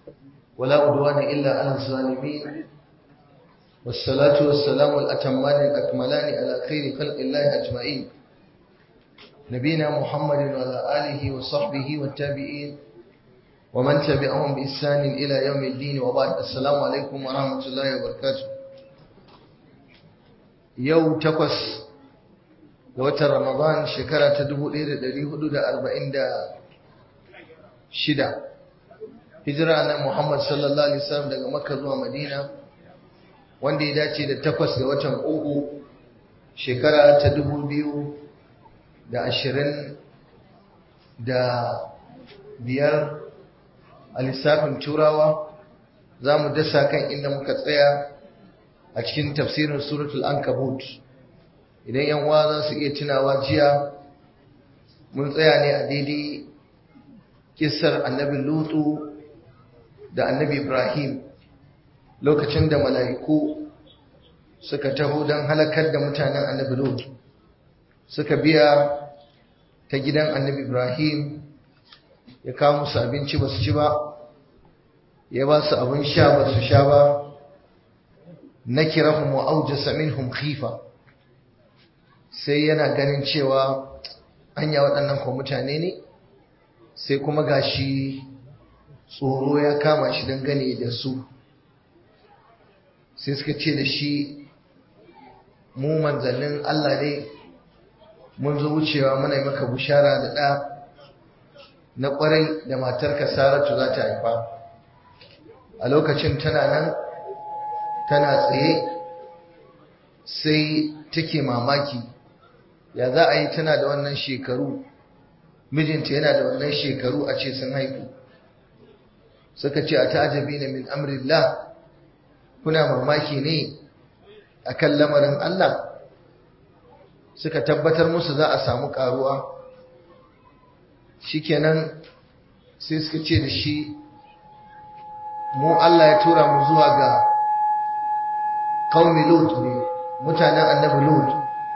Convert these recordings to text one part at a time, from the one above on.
ولا أدوان إلا على الظالمين والصلاة والسلام الأتمان الأكملان على خير خلق الله أجمعين نبينا محمد وعلى آله وصحبه والتابعين ومن تبعهم بإحسان إلى يوم الدين وبعد السلام عليكم ورحمة الله وبركاته يوم تقص ga watan Ramadan shekara ta 1446 hijira na Muhammad sallallahu alaihi wasallam daga Makka zuwa Madina wanda ya dace da takwas ga watan uku shekara ta 2025 biyar a lissafin turawa za mu dasa kan inda muka tsaya a cikin tafsirin suratul ankabut idan yan uwa za su iya tunawa jiya mun tsaya ne a daidai kissar annabi lutu da annabi ibrahim lokacin da mala'iku suka taho don halakar da mutanen annabi lutu suka biya ta gidan annabi ibrahim ya kawo musu abinci ba su ci ba ya ba su abin sha ba su sha ba na kirahun wa'aujasa minhum khifa sai yana ganin cewa anya waɗannan kwa mutane ne sai kuma gashi tsoro ya kama shi dangane da su sai suka ce da shi mu manzannin Allah ne mun zo wucewa muna yi maka bushara da ɗa na ƙwarai da matarka saratu za ta haifa a lokacin tana nan tana tsaye sai take mamaki ya za a yi tana da wannan shekaru mijinta yana da wannan shekaru a ce sun haifu suka ce a ta'ajabi na min amrillah kuna mamaki ne akan lamarin Allah suka tabbatar musu za a samu karuwa shikenan sai suka ce da shi mu Allah ya tura mu zuwa ga qaumi lut ne mutanen annabi lut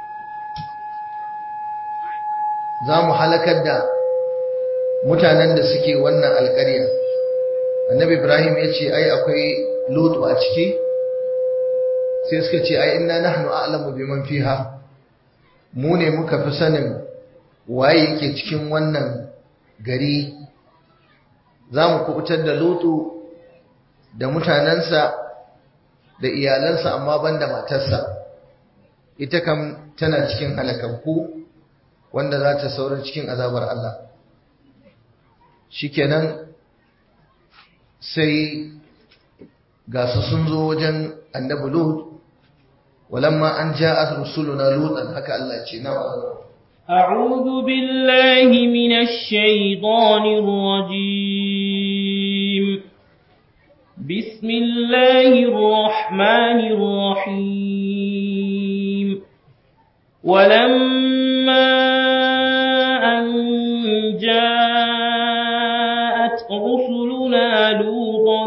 za mu halakar da mutanen da suke wannan alƙarya annabi ibrahim ya ce ai akwai lutu a ciki sai suka ce ai inna nahnu a'lamu biman fiha mu ne muka fi sanin waye yake cikin wannan gari za mu kubutar da lutu da mutanensa da iyalansa amma banda matarsa ita kam tana cikin halakakku wanda za ta saurin cikin azabar Allah shikenan sai ga su sun zo wajen annabi lut walamma an ja'at rusuluna lutan haka Allah ce na أعوذ بالله من الشيطان الرجيم بسم الله الرحمن الرحيم ولما أن جاءت رسلنا لوطا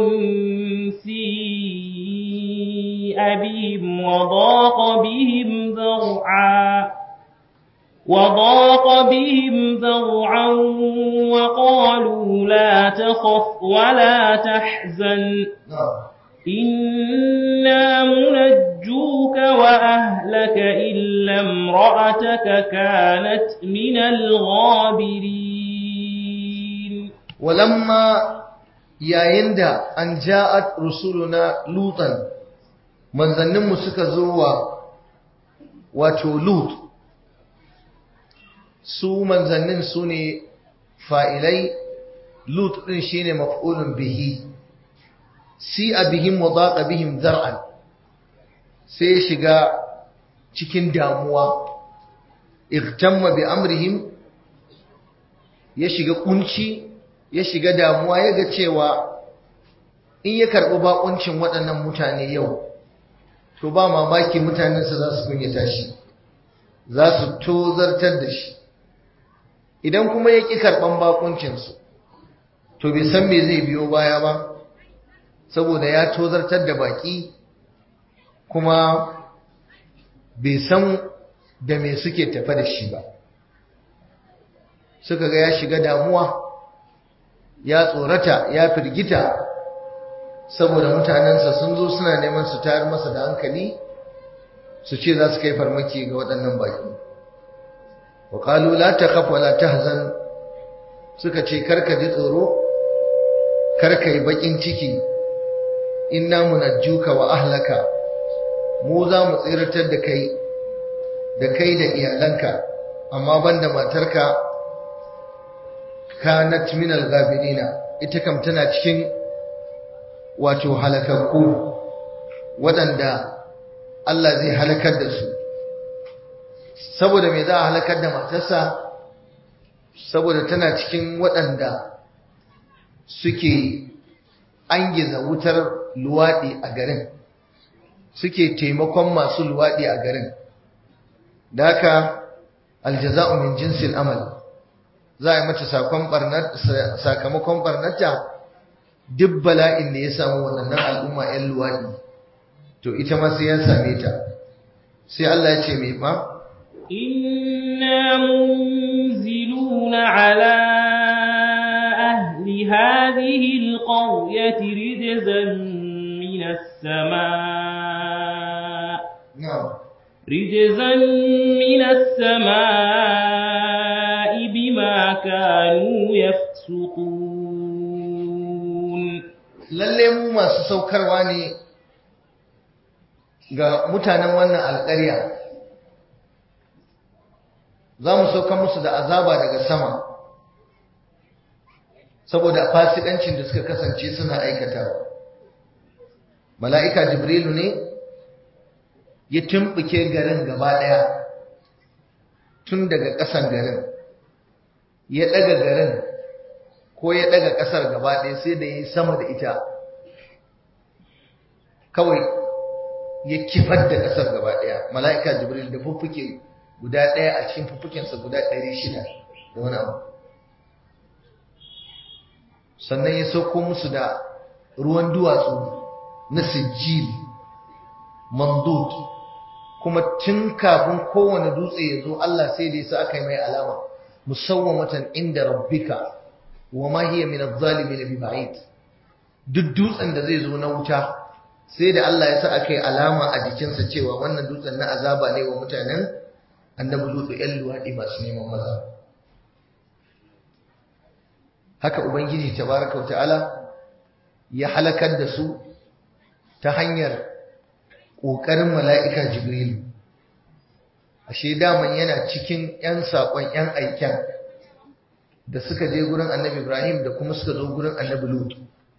سيء بهم وضاق بهم ذرعا وضاق بهم ذرعا وقالوا لا تخف ولا تحزن إنا منجوك وأهلك إلا امرأتك كانت من الغابرين ولما yayin da an ja'at rusuluna lutan manzanninmu suka zo wa wato lut su manzannin su ne fa'ilai lut ɗin shi ne maf'ulun bihi si a bihim wa zaƙa bihim zar'an sai shiga cikin damuwa igtamma bi amrihim ya shiga kunci ya shiga damuwa ya ga cewa in ya karɓi baƙuncin waɗannan mutane yau to ba mamaki mutanensa za su kunyata shi za su tozartar da shi idan kuma ya ƙi karɓan baƙuncinsu to bai san me zai biyo baya ba saboda ya tozartar da baƙi kuma bai san da me suke tafa da shi ba suka ga ya shiga damuwa ya tsorata ya firgita saboda mutanensa sun zo suna neman su tayar masa da hankali su ce za su kai farmaki ga waɗannan baki wa qalu la takhaf wa la tahzan suka ce karka ji tsoro karka yi bakin ciki inna munajjuka wa ahlaka mu za mu tsiratar da kai da kai da iyalanka amma banda matarka kanat min al-ghabirina ita kam tana cikin wato halakakku waɗanda Allah zai halakar da su saboda me za a halakar da matarsa saboda tana cikin waɗanda suke angiza wutar luwaɗi a garin suke taimakon masu luwaɗi a garin da haka aljaza'u min jinsil amal za a yi mata sakamakon barnata duk bala'in da ya samu waɗannan al'umma 'yan luwaɗi to ita ma sai ya same ta sai Allah ya ce mai ma إنا منزلون على أهل هذه القرية رجزا من السماء na'am رجزا من السماء بما كانوا يفسقون lalle mu masu saukarwa ne ga mutanen wannan alƙarya za mu sauka musu da azaba daga sama saboda fasikancin da suka kasance suna aikatawa mala'ika jibrilu ne ya tumɓuke garin gaba ɗaya tun daga ƙasan garin ya ɗaga garin ko ya ɗaga ƙasar gaba ɗaya sai da ya yi sama da ita kawai ya kifar da ƙasar gaba ɗaya mala'ika jibril da fuffuke guda ɗaya a cikin fuffukensa guda ɗari shida da wani abu sannan ya sauko musu da ruwan duwatsu na sijil mandud kuma tun kafin kowane dutse ya zo Allah sai da yasa aka yi mai alama musawwamatan inda rabbika wa ma hiya min adh-dhalimin bi ba'id duk dutsen da zai zo na wuta sai da Allah ya sa aka yi alama a jikinsa cewa wannan dutsen na azaba ne wa mutanen annabi lutu ƴan luwaɗi masu neman maza haka ubangiji tabaraka wa ta'ala ya halakar da su ta hanyar ƙoƙarin mala'ika jibrilu ashe daman yana cikin ‘yan saƙon ‘yan aiken da suka je gurin annabi ibrahim da kuma suka zo gurin annabi lutu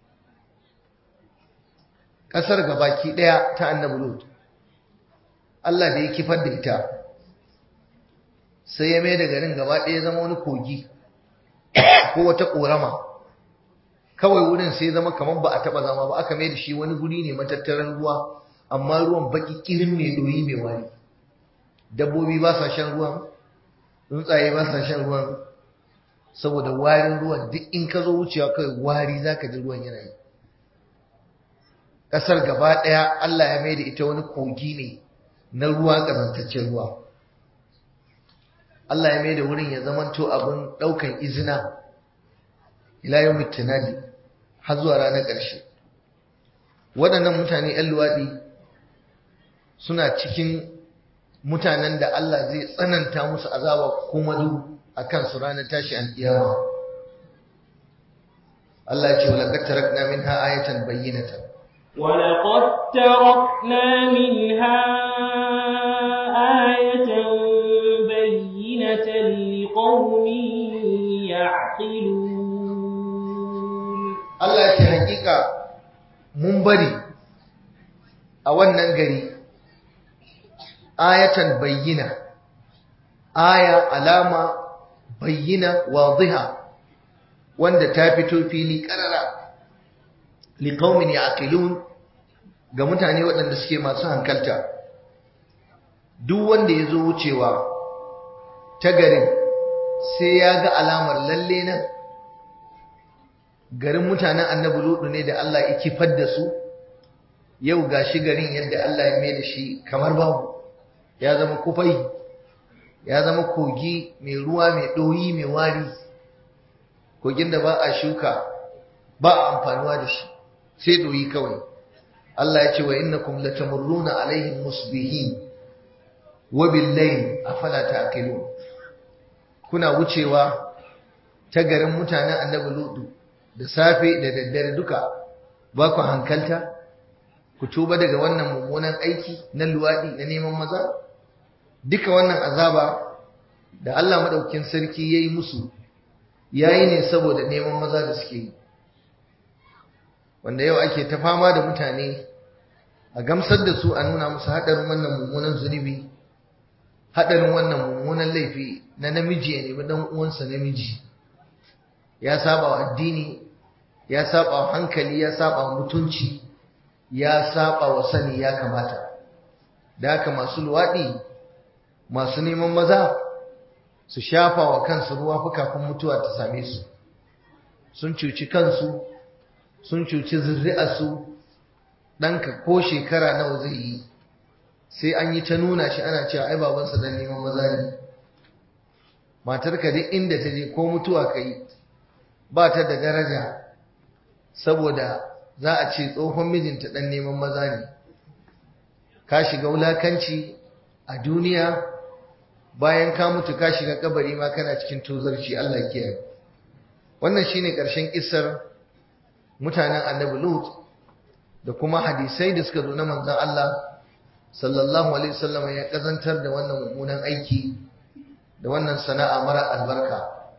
ƙasar gabaki ɗaya ta annabi lutu allah da ya kifar da ita sai ya mai da garin gaba ɗaya zama wani kogi ko wata ƙorama kawai wurin sai zama kamar ba a taɓa zama ba aka mai da shi wani guri ne matattaran ruwa amma ruwan baki kirin mai doyi mai wari dabbobi ba sa shan ruwan tsuntsaye ba sa shan ruwan saboda warin ruwan duk in ka zo wucewa kai wari za ka ji ruwan yana yi ƙasar gaba ɗaya Allah ya mai da ita wani kogi ne na ruwa ƙazantaccen ruwa Allah ya mai da wurin ya zamanto abin ɗaukan izina ila yau mutunadi har zuwa ranar ƙarshe waɗannan mutane 'yan luwaɗi suna cikin mutanen da Allah zai tsananta musu azaba kuma du a kansu ranar tashi alƙiyama Allah ya ce wa laqad tarakna minha ayatan bayyinatan ولقد تركنا منها آية بينة لقوم يعقلون Allah ya ce hakika mun bari a wannan gari ayatan bayyina aya alama bayyina wadiha wanda ta fito fili karara liqaumin yaqilun ga mutane waɗanda suke masu hankalta duk wanda ya zo wucewa ta garin sai ya ga alamar lalle nan garin mutanen annabi ludu ne da Allah ya kifar da su yau gashi garin yadda Allah ya mai da shi kamar babu ya zama kufai ya zama kogi mai ruwa mai ɗoyi mai wari kogin da ba a shuka ba a amfanuwa da shi sai doyi kawai Allah ya ce wa innakum latamurruna alaihim musbihin wa bil-layl afala ta'qilun kuna wucewa ta garin mutanen annabi lutu da safe da daddare duka ba ku hankalta ku tuba daga wannan mummunan aiki na luwadi na neman maza duka wannan azaba da Allah madaukakin sarki yayi musu yayi ne saboda neman maza da suke yi wanda yau ake ta fama da mutane a gamsar da su a nuna musu haɗarin wannan mummunan zunubi haɗarin wannan mummunan laifi na namiji ya nemi ɗan uwansa namiji ya saba wa addini ya saba wa hankali ya saba wa mutunci ya saba wa sani ya kamata da haka masu luwaɗi masu neman maza su shafa wa kansu ruwa fi kafin mutuwa ta same su sun cuci kansu sun cuci zuri'arsu ɗanka ko shekara nawa zai yi sai an yi ta nuna shi ana cewa ai babansa dan neman maza ne matarka duk inda ta je ko mutuwa ka yi ba ta da daraja saboda za a ce tsohon mijinta dan neman maza ne ka shiga wulakanci a duniya bayan ka mutu ka shiga kabari ma kana cikin tozarci Allah kiyaye wannan shine ƙarshen kissar mutanen annabi Lut da kuma hadisai da suka zo na manzon Allah sallallahu alaihi wasallam ya kazantar da wannan mummunan aiki da wannan sana'a mara albarka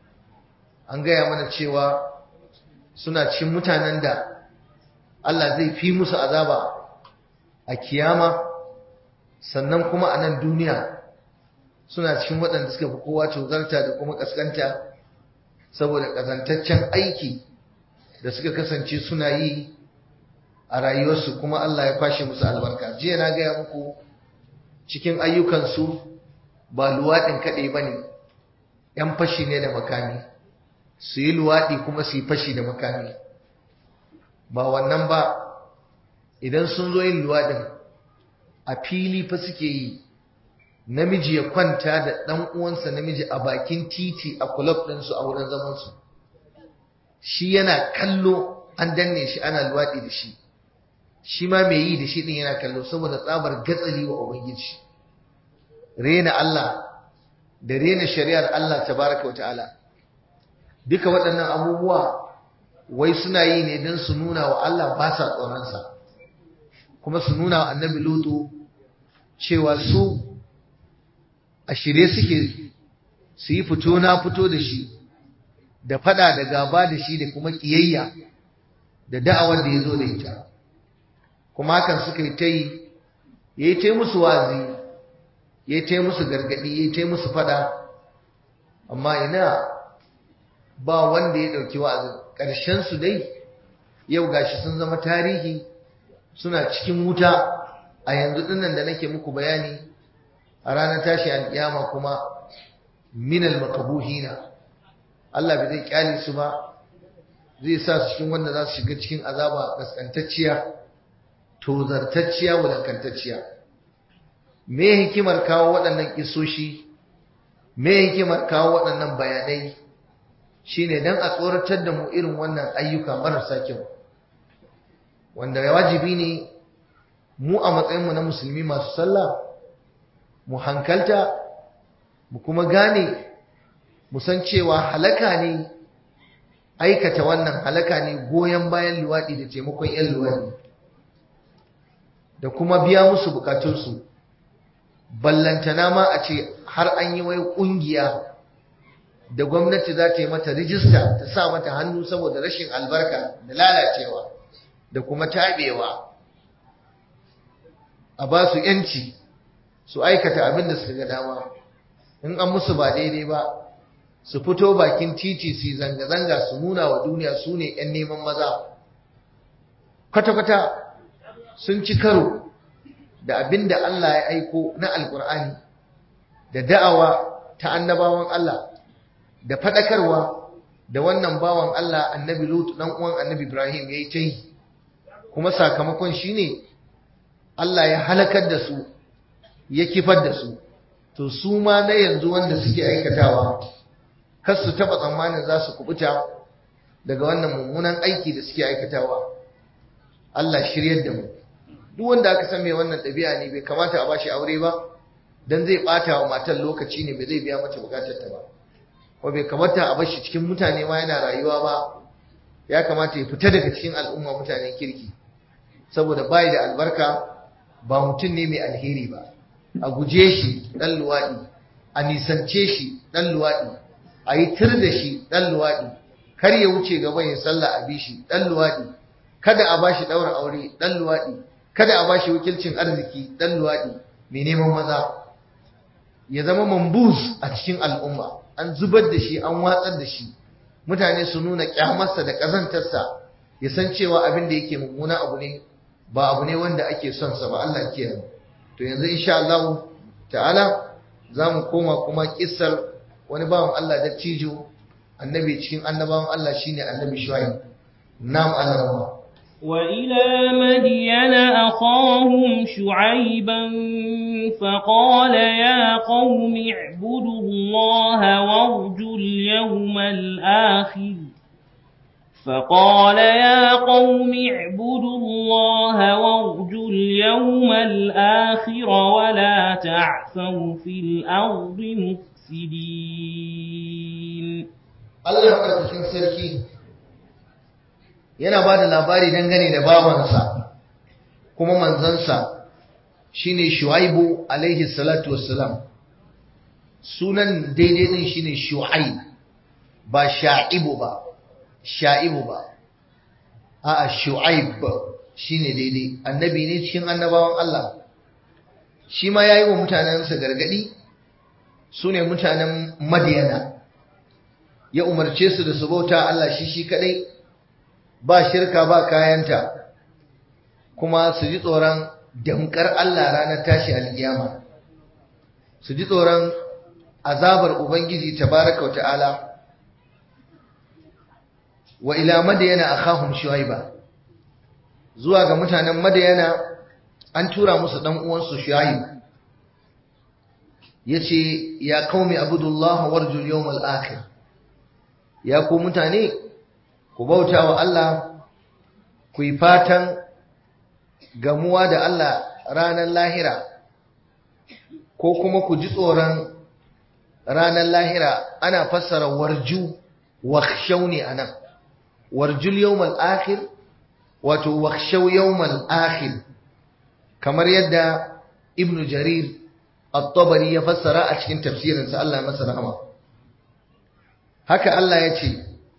an gaya mana cewa suna cikin mutanen da Allah zai fi musu azaba a kiyama sannan kuma a nan duniya suna cikin waɗanda suka fi kowa tozarta da kuma ƙasƙanta saboda ƙazantaccen aiki da suka kasance suna yi a rayuwarsu kuma Allah ya kwashe musu albarka jiya na gaya muku cikin ayyukansu ba luwaɗin kaɗai ba ne ‘yan fashi ne da makami su yi luwaɗi kuma su yi fashi da makami ba wannan ba idan sun zo yin luwaɗin a fili fa suke yi namiji ya kwanta da ɗan uwansa namiji a bakin titi a kulab ɗinsu a wurin zamansu shi yana kallo an danne shi ana luwaɗi da shi shi ma mai yi da shi ɗin yana kallo saboda tsabar gatsali wa ubangiji rena Allah da rena shari'ar Allah tabaraka wa ta'ala duka waɗannan abubuwa wai suna yi ne don su nuna wa Allah ba sa tsoronsa kuma su nuna wa annabi lutu cewa su a shirye suke su yi fito na fito da shi da fada da gaba da shi da kuma kiyayya da da'awar da ya zo da ita kuma hakan suka yi ta yi ya yi ta musu wazi ya yi ta musu gargadi ya yi ta musu fada amma ina ba wanda ya ɗauki wa'azin ƙarshensu dai yau gashi sun zama tarihi suna cikin wuta a yanzu dinnan da nake muku bayani a ranar tashi alƙiyama kuma minal makabuhina Allah bai zai kyale su ba zai sa su cikin wanda za su shiga cikin azaba kaskantacciya tozartacciya wulakantacciya me hikimar kawo waɗannan kisoshi me hikimar kawo waɗannan bayanai shine dan a tsoratar da mu irin wannan ayyuka marasa kyau wanda wajibi ne mu a matsayinmu na musulmi masu sallah mu hankalta mu kuma gane mu san cewa halaka ne aikata wannan halaka ne goyon bayan luwaɗi da taimakon 'yan luwaɗi da kuma biya musu bukatunsu ballantana ma a ce har an yi wai ƙungiya da gwamnati za ta yi mata rijista ta sa mata hannu saboda rashin albarka da lalacewa da kuma tabewa a ba su yanci su aikata abin da suka ga dama in an musu ba daidai ba su fito bakin titi su zanga-zanga su nuna wa duniya su ne 'yan neman maza kwata-kwata sun ci karo da abin da Allah ya aiko na alkur'ani da da'awa ta annabawan Allah da faɗakarwa da wannan bawan Allah annabi Lut dan uwan annabi Ibrahim yayi ta yi kuma sakamakon shine Allah ya halakar da su ya kifar da su to su ma na yanzu wanda suke aikatawa kar su taba tsammanin za su kubuta daga wannan mummunan aiki da suke aikatawa Allah shiryar da mu duk wanda aka san mai wannan ɗabi'a ne bai kamata a bashi aure ba dan zai bata wa matar lokaci ne bai zai biya mata bukatar ta ba ko bai kamata a bashi cikin mutane ma yana rayuwa ba ya kamata ya fita daga cikin al'umma mutanen kirki saboda bai da albarka ba mutum ne mai alheri ba a guje shi dan luwaɗi a nisance shi dan luwaɗi a yi tir da shi dan luwaɗi kar ya wuce gaban ya sallah a bishi dan luwaɗi kada a bashi ɗaura aure dan luwaɗi kada a bashi wakilcin arziki dan luwaɗi mai neman maza ya zama mambus a cikin al'umma an zubar da shi an watsar da shi mutane su nuna kyamarsa da ƙazantarsa ya san cewa abin da yake mummuna abu ne ba abu ne wanda ake son sa ba Allah kiyaye to yanzu insha Allah ta'ala za mu koma kuma kissar wani bawan Allah da cijo annabi cikin annabawan Allah shine annabi Shuaib nam Allah وإلى مدين أخاهم شعيبا فقال يا قوم اعبدوا الله وارجوا اليوم الآخر فقال يا قوم اعبدوا الله وارجوا اليوم الآخر ولا تعثوا في الأرض مفسدين Allah madaukakin sarki yana ba da labari dangane da babansa kuma manzansa shine Shu'aibu alaihi salatu wassalam sunan daidai din shine Shu'aib ba Sha'ibu ba Sha'ibu ba a'a Shu'aib shine daidai annabi ne cikin annabawan Allah shi ma yayi wa mutanensa gargadi sune mutanen Madiyana ya umarce su da su bauta Allah shi shi kadai ba shirka ba kayanta kuma su ji tsoron damkar Allah ranar tashi alkiyama su ji tsoron azabar ubangiji tabaraka ta'ala wa ila madayana akhahum shuaiba zuwa ga mutanen madayana an tura musu dan uwansu shuaib yace ya qaumi abudullah warjul yawmal akhir ya ku mutane ku bauta wa Allah ku yi fatan gamuwa da Allah ranar lahira ko kuma ku ji tsoron ranar lahira ana fassara warju wakhshaw ne anan warjul yawmal akhir wato wakhshaw yawmal akhir kamar yadda ibnu jarir at-tabari ya fassara a cikin tafsirinsa Allah ya masa rahama haka Allah ya ce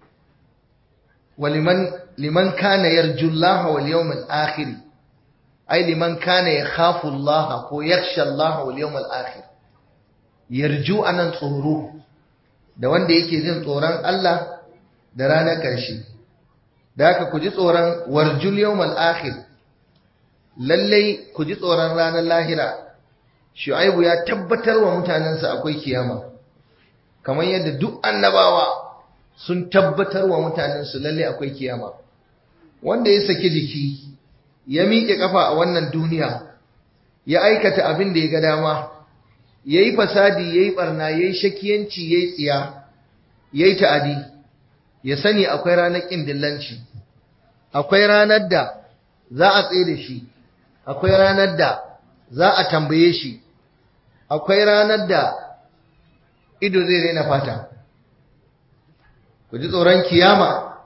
waliman liman kana yarju Allah wal yawmal akhir ai liman kana yakhafu Allah ko yakhsha Allah wal yawmal akhir yarju anan tsoro da wanda yake jin tsoron Allah da ranar ƙarshe da haka ku ji tsoron warjul yawmal akhir lallai ku ji tsoron ranar lahira shu'aibu ya tabbatar wa mutanensa akwai kiyama kamar yadda duk annabawa sun tabbatar wa mutanensu lalle akwai kiyama wanda ya saki jiki ya miƙe kafa a wannan duniya ya aikata abin da ya ga dama ya yi fasadi ya yi ɓarna ya yi shakiyanci ya yi tsiya ya yi ta'adi ya sani akwai ranar ƙin dillanci akwai ranar da za a tsaye da shi akwai ranar da za a tambaye shi akwai ranar da ido zai raina fata ku ji tsoron kiyama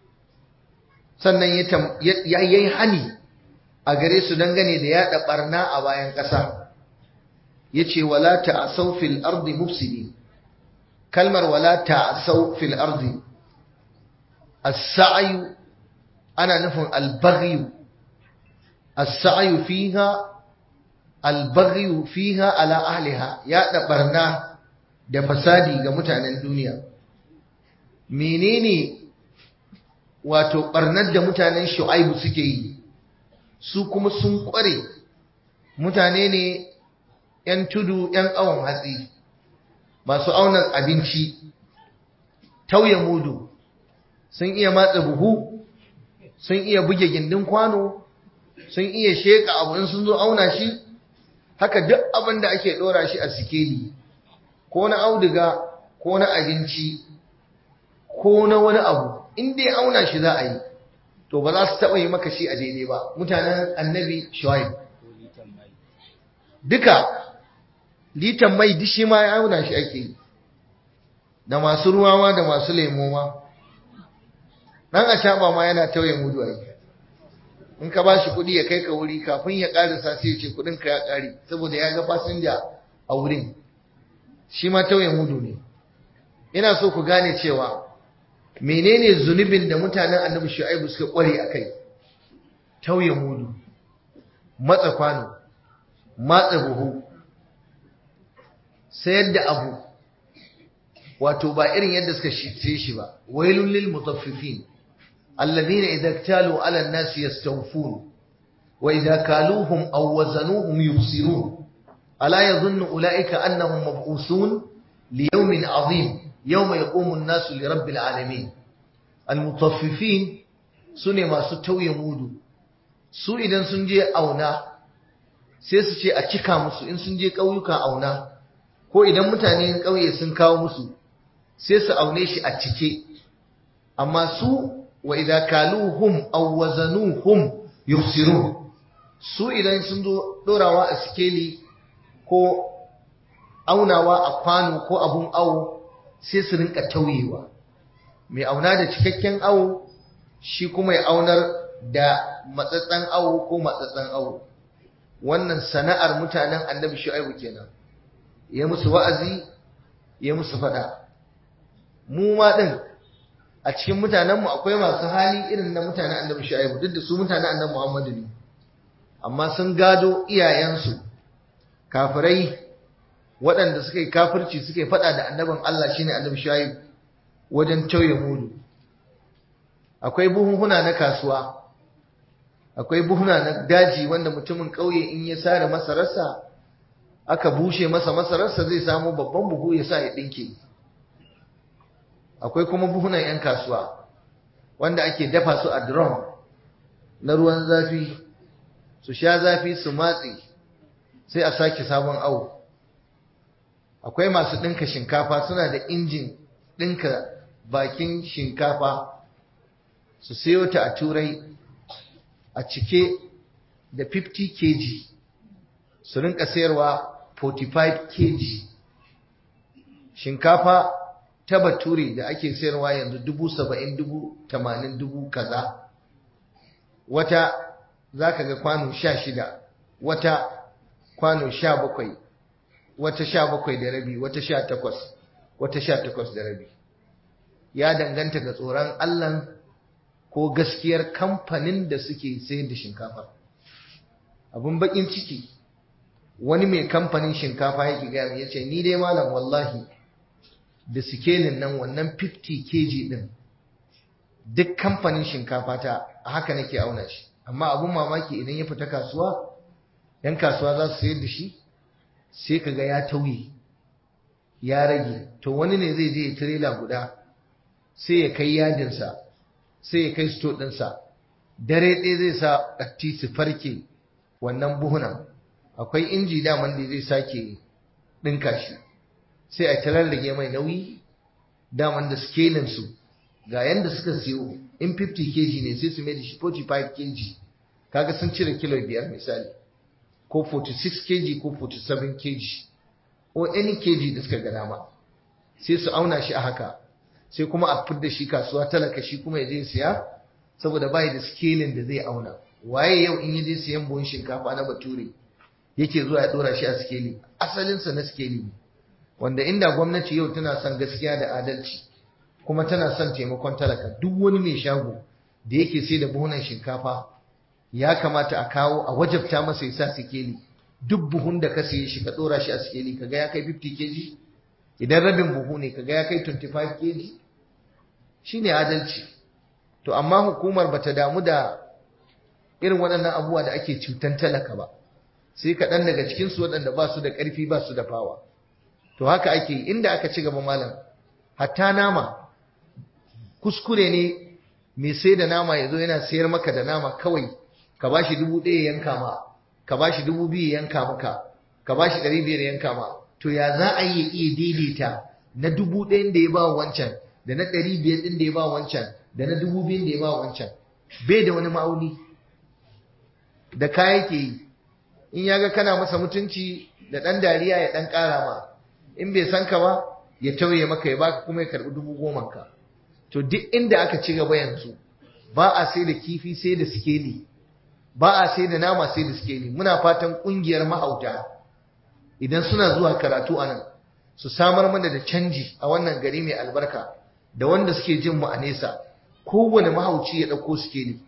sannan ya yi hani a gare su dangane da yaɗa ɓarna a bayan ƙasa ya ce wala ta'asau fil ardi mufsidi kalmar wala ta'asau fil ardi as-sa'yu ana nufin al-baghyu as-sa'yu fiha al-baghyu fiha ala ahliha yaɗa ɓarna da fasadi ga mutanen duniya menene wato barnar da mutanen shu'aibu suke yi su kuma sun kware mutane ne ‘yan tudu ‘yan awon hatsi masu auna abinci tauye mudu sun iya matsa buhu sun iya buge gindin kwano sun iya sheka abu in sun zo auna shi haka duk abin da ake ɗora shi a sikeli ko na auduga ko na abinci ko na wani abu in dai auna shi za a yi to ba za su taɓa yi maka shi a daidai ba mutanen annabi shuaib duka litan mai dishi ma ya auna shi ake yi da masu ruwa ma da masu lemo ma dan a ma yana tauye mudu ai in ka ba shi kuɗi ya kai ka wuri kafin ya ƙarisa sai ya ce kuɗin ka ya ƙare saboda ya ga fasinja a wurin shi ma tauye mudu ne ina so ku gane cewa menene zunubin da mutanen annabi shu'aibu suka kware akai tauye mudu matsa kwano matsa buhu sayar da abu wato ba irin yadda suka shice shi ba wailul lil mutaffifin alladhina idza iktalu ala an-nas yastawfun wa idza kaluhum aw wazanuhum yukhsirun ala yadhunnu ulaika annahum mab'uthun li yawmin 'azim yawma yaqumu an-nasu li rabbil 'alamin al-mutaffifin sune masu tauye mudu su idan sun je auna sai su ce a cika musu in sun je ƙauyuka auna ko idan mutane ƙauye sun kawo musu sai su aune shi a cike amma su wa idza kaluhum aw wazanuhum yufsirun su idan sun zo dorawa a sikeli ko aunawa a kwano ko abun awo sai su rinka tauyewa mai auna da cikakken awo shi kuma ya aunar da matsatsan awo ko matsatsan awo wannan sana'ar mutanen annabi shu'aibu kenan ya musu wa'azi ya musu fada mu ma din a cikin mutanenmu akwai masu hali irin na mutanen annabi shu'aibu duk da su mutanen annabi muhammadu ne amma sun gado iyayensu kafirai waɗanda suka yi kafirci suka yi fada da annabin Allah shine annabi shu'aibu wajen tauye mudu akwai buhunhuna na kasuwa akwai buhuna na daji wanda mutumin ƙauye in ya sare masararsa aka bushe masa masararsa zai samu babban buhu ya sa ya ɗinke akwai kuma buhunan 'yan kasuwa wanda ake dafa su a drum na ruwan zafi su sha zafi su matse sai a sake sabon awo akwai masu ɗinka shinkafa suna da injin ɗinka bakin shinkafa su sayo ta a turai a cike da 50 kg su rinka sayarwa 45 kg shinkafa ta bature da ake sayarwa yanzu dubu saba'in dubu tamanin dubu kaza wata za ka ga kwano sha shida wata kwano sha bakwai wata sha bakwai da rabi wata sha takwas wata sha takwas da rabi ya danganta ga tsoron allan ko gaskiyar kamfanin da suke sayar da shinkafa abin bakin ciki wani mai kamfanin shinkafa yake gaya ya ce ni dai malam wallahi da sikelin nan wannan 50 kg din duk kamfanin shinkafa ta haka nake auna shi amma abun mamaki idan ya fita kasuwa yan kasuwa za su sayar da shi sai kaga ya tauye ya rage to wani ne zai je tirela guda sai ya kai yadinsa sai ya kai sto ɗinsa dare ɗaya zai sa ɗatti su farke wannan buhunan akwai inji daman da zai sake ɗinka shi sai a ta rarrage mai nauyi daman da scaling su ga yanda suka siyo in 50 kg ne sai su mai da shi 45 kg kaga sun cire kilo biyar misali ko 46 kg ko 47 kg ko any kg da suka ga dama sai su auna shi a haka sai kuma a fidda shi kasuwa talaka shi kuma ya je siya saboda bai da scaling da zai auna waye yau in ya je siyan buhun shinkafa na bature yake zuwa ya dora shi a skeli asalinsa na skeli ne wanda inda gwamnati yau tana son gaskiya da adalci kuma tana son taimakon talaka duk wani mai shago da yake sai da buhunan shinkafa ya kamata a kawo a wajabta masa ya sa sikeli duk buhun da ka siye shi ka dora shi a sikeli kaga ya kai 50 kg idan rabin buhu ne kaga ya kai 25 kg shine adalci to amma hukumar bata damu da irin waɗannan abubuwa da ake cutan talaka ba sai kaɗan daga cikinsu waɗanda ba su da ƙarfi ba su da fawa to haka ake inda aka ci gaba malam hatta nama kuskure ne mai sai da nama ya zo yana sayar maka da nama kawai ka ba shi dubu ɗaya yanka ma ka ba shi dubu biyu yanka maka ka ba shi ɗari biyar yanka ma to ya za a yi iya daidaita na dubu ɗayan da ya ba wancan da na ɗari biyar ɗin da ya ba wancan da na dubu biyun da ya ba wancan bai da wani ma'auni da kaya ke yi in ya ga kana masa mutunci da ɗan dariya ya ɗan ƙara ma in bai san ka ba ya tauye maka ya baka kuma ya karɓi dubu goma ka to duk inda aka ci gaba yanzu ba a sai da kifi sai da sikeli ba a sai da nama sai da sikeli muna fatan ƙungiyar mahauta idan suna zuwa karatu a nan su samar mana da canji a wannan gari mai albarka da wanda suke jin mu a nesa kowane mahauci ya ɗauko sikeli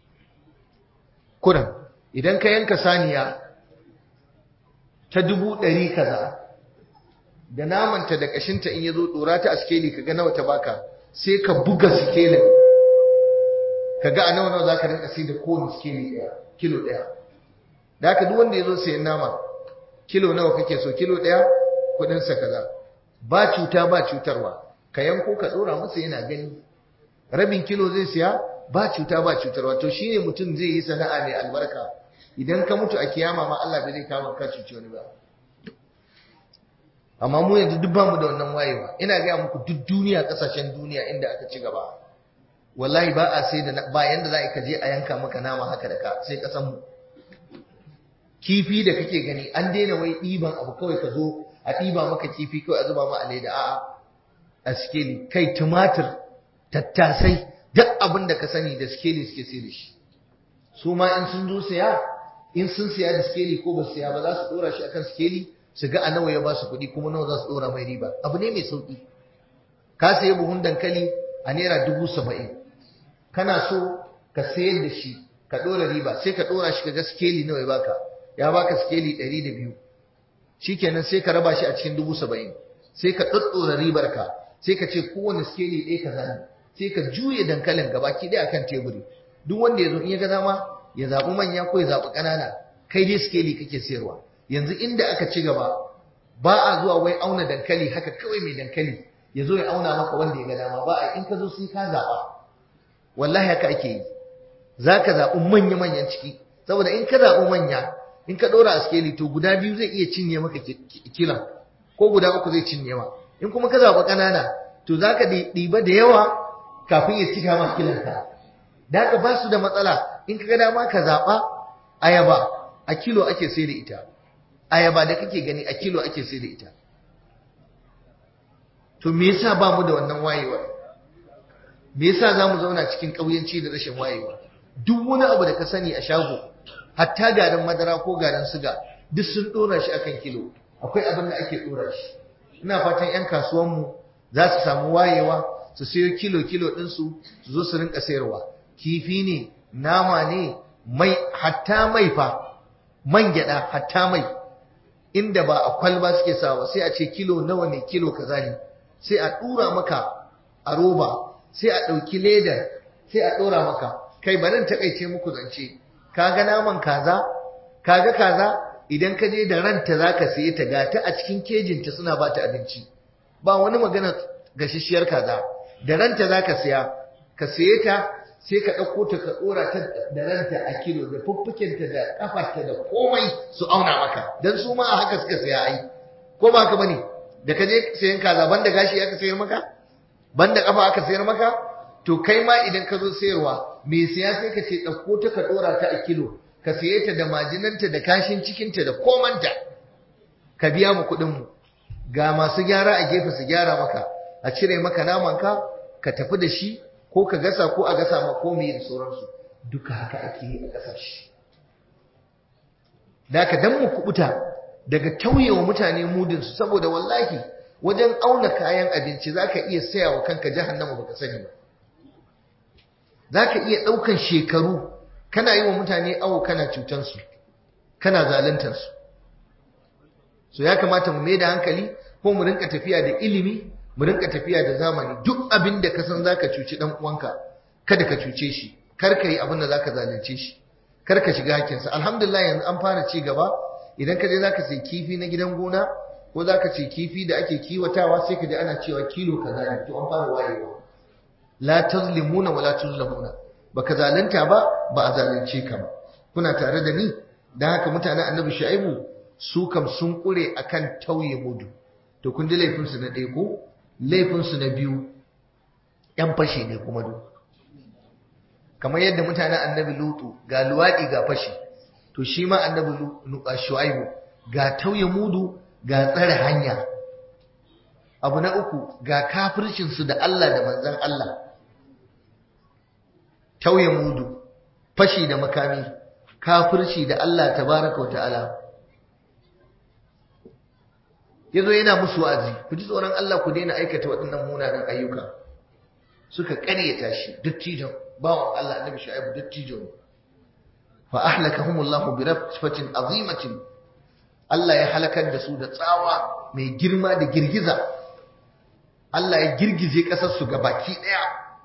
kuran idan ka yanka saniya ta dubu ɗari kaza da namanta da ƙashinta in ya zo ɗora ta a sikeli ka ga nawa ta baka sai ka buga sikelin ka ga a nawa nawa za ka rinka sai da kowane sikeli ɗaya kilo ɗaya da haka duk wanda ya zo sayan nama kilo nawa kake so kilo ɗaya kuɗinsa kaza ba cuta ba cutarwa ka yanko ka ɗora masa yana gani rabin kilo zai siya ba cuta ba cutarwa to shine mutum zai yi sana'a mai albarka idan ka mutu a kiyama ma Allah bai zai kama ka cuci wani ba amma mu yanzu duk bamu da wannan wayewa ina ga muku duk duniya kasashen duniya inda aka ci gaba wallahi ba a sai da ba yanda za ka je a yanka maka nama haka da ka sai kasan mu kifi da kake gani an daina wai ɗiban abu kawai ka zo a ɗiba maka kifi kawai a zuba ma a leda a'a a sikeli kai tumatir tattasai duk abin da ka sani da skeli suke sai da shi su ma in sun zo siya in sun siya da skeli ko ba su siya ba za su dora shi akan skeli su ga a nawa ya ba su kuɗi kuma nawa za su dora mai riba abu ne mai sauƙi ka sayi buhun dankali a naira dubu saba'in kana so ka sayar da shi ka dora riba sai ka dora shi ka ga skeli nawa ya baka ya baka skeli ɗari da biyu shikenan sai ka raba shi a cikin dubu saba'in sai ka ɗaɗɗora ribar ka sai ka ce kowane skeli ɗaya ka zani sai ka juye dankalin gabaki ɗaya akan teburi duk wanda ya zo in ya ga dama ya zaɓi manya ko ya zaɓi ƙanana kai dai skeli kake sayarwa yanzu inda aka ci gaba ba a zuwa wai auna dankali haka kawai mai dankali ya zo ya auna maka wanda ya ga dama ba a in ka zo sai ka zaɓa wallahi haka ake yi za ka zaɓi manya-manyan ciki saboda in ka zaɓi manya in ka ɗora a skeli to guda biyu zai iya cinye maka kilan ko guda uku zai cinye ma in kuma ka zaɓi ƙanana to za ka ɗiba da yawa kafin ya cika ma kilanka da haka ba su da matsala in ka ga dama ka zaɓa ayaba a kilo ake sai da ita ayaba da kake gani a kilo ake sai da ita to me yasa ba mu da wannan wayewar me yasa za mu zauna cikin ƙauyenci da rashin wayewa duk wani abu da ka sani a shago hatta garin madara ko garin suga duk sun ɗora shi akan kilo akwai abin da ake ɗora shi ina fatan 'yan kasuwanmu za su samu wayewa su sayo kilo-kilo ɗinsu su zo su rinka sayarwa kifi ne nama ne mai hatta mai fa man gyaɗa hatta mai inda ba a kwalba suke sawa sai a ce kilo nawa ne kilo kaza ne sai a ɗura maka a roba sai a ɗauki leda sai a ɗora maka kai barin taƙaice muku zance kaga naman kaza kaga kaza idan ka je da ranta zaka siye ta gata a cikin kejinta suna ba ta abinci ba wani magana gashishiyar kaza da ranta zaka siya ka siye ta sai ka ɗauko ta ka ɗora ta da ranta a kilo da fuffukinta da ƙafarta da komai su auna maka don su ma a haka suka siya ai ko ba ka bane da ka je sayan kaza banda gashi aka sayar maka banda ƙafa aka sayar maka to kai ma idan ka zo sayarwa me siya sai ka ce ɗauko ta ka ɗora ta a kilo ka siye ta da majinanta da kashin cikinta da komanta ka biya mu kuɗin mu ga masu gyara a gefe su gyara maka a cire maka namanka ka tafi da shi ko ka gasa ko a gasa ma ko mai da sauransu duka haka ake yi a ƙasashe da ka dan mu kubuta daga tauyewa mutane mudinsu saboda wallahi wajen auna kayan abinci za ka iya saya wa kanka jahannama baka sani ba za ka iya ɗaukan shekaru kana yi wa mutane awo kana cutansu kana zaluntarsu so ya kamata mu mai da hankali ko mu rinka tafiya da ilimi mu rinka tafiya da zamani duk abin da ka san zaka cuci dan uwanka kada ka cuce shi kar ka yi abin da zaka zalunce shi kar ka shiga hakinsa alhamdulillah yanzu an fara ci gaba idan ka je zaka sai kifi na gidan gona ko zaka ce kifi da ake kiwatawa sai ka ji ana cewa kilo kaza ne to an fara wayewa la tazlimuna wala tuzlamuna baka zalunta ba ba a zalunce ka ba kuna tare da ni dan haka mutanen annabi shu'aibu su kam sun kure akan tauye mudu to kun ji laifinsu na ɗaya ko laifinsu na biyu ‘yan fashe ne kuma duk kamar yadda mutanen annabi lutu ga luwaɗi ga fashi to shi ma annabi shu'aibu ga tauye mudu ga tsare hanya abu na uku ga kafircinsu da Allah da manzan Allah tauye mudu fashi da makami kafirci da Allah tabaraka wa ta'ala yazo yana musu wa'azi ku ji tsoron Allah ku daina aikata waɗannan munanan ayyuka suka ƙaryata shi dattijon bawan Allah annabi shu'aibu dattijo ne fa ahlakahumullahu bi raffatin azimatin Allah ya halakar da su da tsawa mai girma da girgiza Allah ya girgize ƙasar su baki ɗaya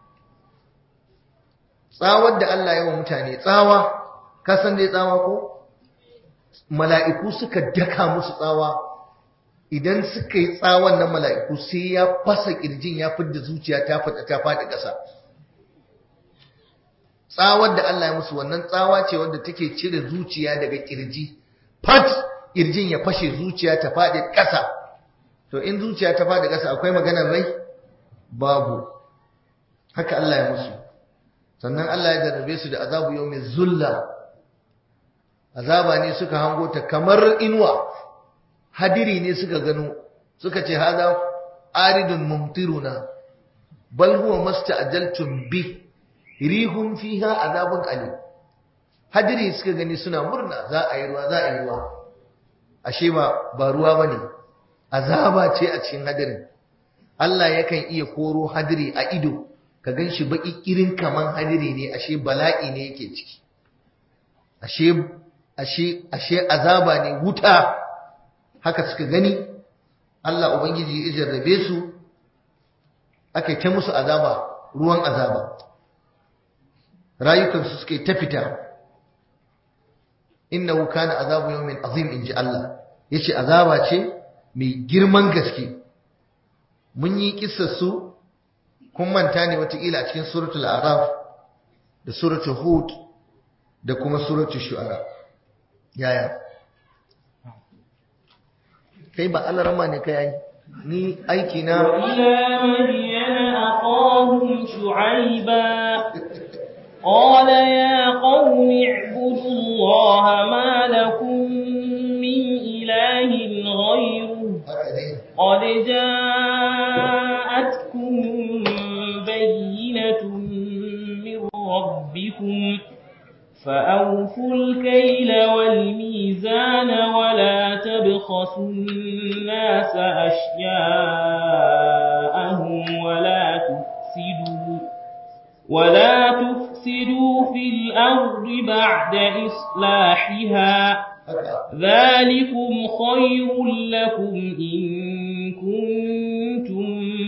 tsawar da Allah ya wa mutane tsawa ka san dai tsawa ko mala'iku suka daka musu tsawa idan suka yi tsawon nan mala'iku sai ya fasa kirjin ya fidda zuciya ta fada ta fada ƙasa tsawar da Allah ya musu wannan tsawa ce wanda take cire zuciya daga kirji fat kirjin ya fashe zuciya ta fadi ƙasa to in zuciya ta fadi ƙasa akwai maganar rai babu haka Allah ya musu sannan Allah ya jarrabe su da azabu yau mai zulla azaba ne suka hango ta kamar inuwa hadiri ne suka gano suka ce hada aridun mumtiruna bal huwa masta'jaltum bi rihum fiha azabun alim hadiri suka gani suna murna za a yi ruwa za a yi ruwa ashe ba ba ruwa bane azaba ce a cikin hadirin Allah yakan iya koro hadiri a ido ka ganshi baki kirin kaman hadiri ne ashe bala'i ne yake ciki ashe ashe ashe azaba ne wuta haka suka gani Allah Ubangiji ya jarrabe su aka ta musu azaba ruwan azaba rayukansu suka ta fita innahu kana azabu yawmin azim inji Allah yace azaba ce mai girman gaske mun yi kissar su kun manta ne watakila a cikin suratul araf da suratul hud da kuma suratul shu'ara yaya kai ba alarama ne kai ai ni aiki na وإلى مدين أخاهم شعيبا قال يا قوم اعبدوا الله ما لكم من إله غيره قد جاءتكم بينة من ربكم فأوفوا الكيل والميزان ولا تبخسوا الناس أشياءهم ولا تفسدوا ولا تفسدوا في الأرض بعد إصلاحها ذلكم خير لكم إن كنتم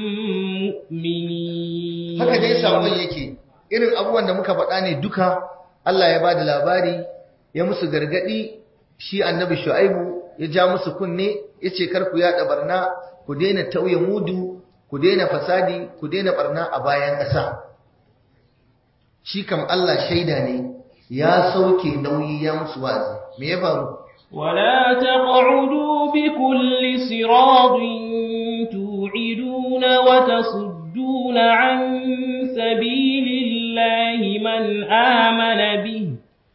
مؤمنين haka dai sabon yake irin abubuwan da muka faɗa ne duka Allah ya bada labari ya musu gargadi shi annabi Shu'aibu ya ja musu kunne yace kar ku yada barna ku daina tauye mudu ku daina fasadi ku daina barna a bayan ƙasa shi kam Allah shaida ne ya sauke nauyi ya musu wazi me ya faru ولا تقعدوا بكل صراط توعدون وتصدون عن سبيل الله من آمن به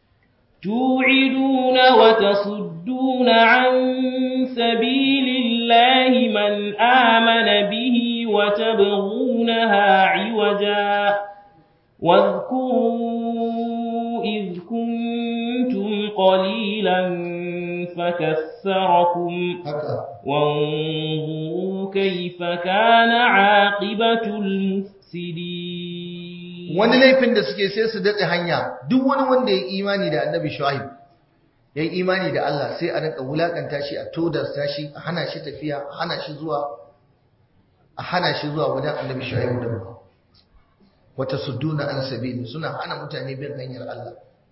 توعدون وتصدون عن سبيل الله من آمن به وتبغونها عوجا واذكروا إذ كنتم قليلا فكثركم وانظروا كيف كان عاقبة المفسدين wani laifin da suke sai su datse hanya duk wani wanda ya imani da annabi shu'aib ya yi imani da Allah sai a rinka wulakanta shi a todarsa shi a hana shi tafiya a hana shi zuwa a hana shi zuwa wajen annabi shu'aib da wata sudduna an sabili suna hana mutane bin hanyar Allah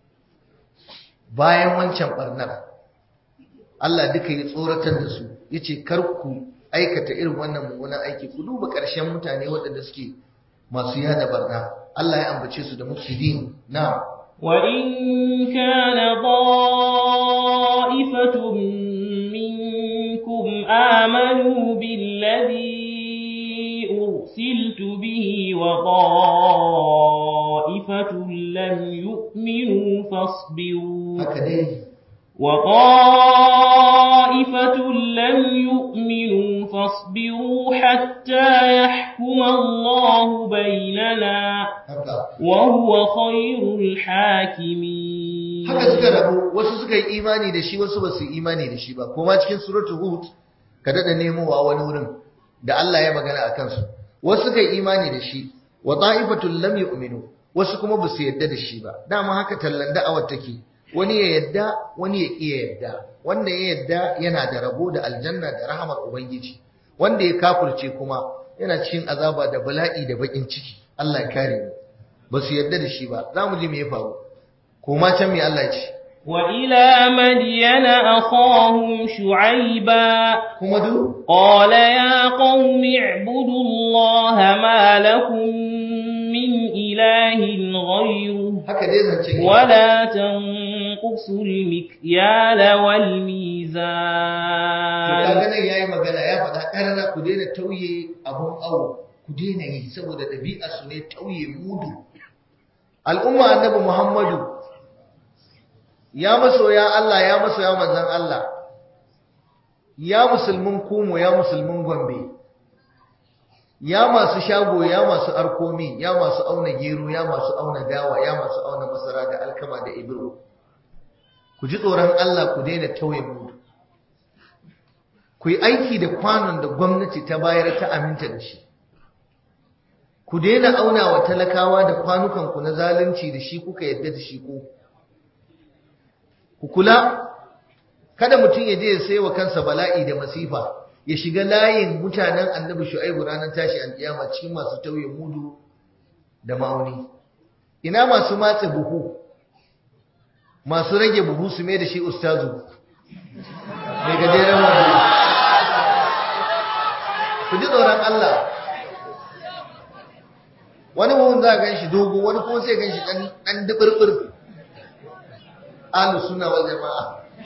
bayan wancan barnar Allah duka ya tsoratar da su yace kar ku aikata irin wannan mummunan aiki ku duba ƙarshen mutane waɗanda suke masu yada barna Allah ya ambace su da mufsidin na وإن كان طائفة منكم آمنوا بالذي أرسلت به وطائفة لم haka dai وطائفة لم يؤمنوا فاصبروا حتى يحكم الله بيننا haka وهو خير الحاكمين haka suka rabu wasu suka yi imani da shi wasu ba su yi imani da shi ba kuma cikin suratul hud ka dada nemowa wani wurin da Allah ya magana a kansu wasu suka yi imani da shi wa ta'ifatul lam yu'minu wasu kuma ba su yadda da shi ba dama haka tallan da'awar take wani ya yadda wani ya iya yadda wanda ya yadda yana da rabo da aljanna da rahamar ubangiji wanda ya kafirce kuma yana cikin azaba da bala'i da bakin ciki Allah ya kare mu ba su yadda da shi ba za mu ji me ya faru koma can me Allah ya ce وإلى مدين أخاهم شعيبا kuma duk قال يا قوم اعبدوا الله ما لكم من إله غيره haka dai zance ne. ولا تنقصوا المكيال to والميزان kaga nan yayi magana ya faɗa karara ku daina tauye abun awo ku daina yi saboda ɗabi'a su ne tauye mudu al'umma annabi Muhammadu ya masoya Allah ya masoya manzon Allah ya musulmin kumo ya musulmin gombe ya masu shago ya masu arkomi ya masu auna gero ya masu auna dawa ya masu auna masara da alkama da ibro ku ji tsoron Allah ku daina tauye mudu ku yi aiki da kwanon da gwamnati ta bayar ta aminta da shi ku daina auna wa talakawa da kwanukanku na zalunci da shi kuka yadda da shi ku ku kula kada mutum ya je ya sai wa kansa bala'i da masifa ya shiga layin mutanen annabi shu'aibu ranar tashi alƙiyama cikin masu tauye mudu da ma'auni ina masu matse buhu masu rage buhu su mai da shi ustazu mai gajeren wando ku ji tsoron Allah wani buhun za a gan shi dogo wani kuma sai gan shi ɗan duɓirɓir alu suna wal jama'a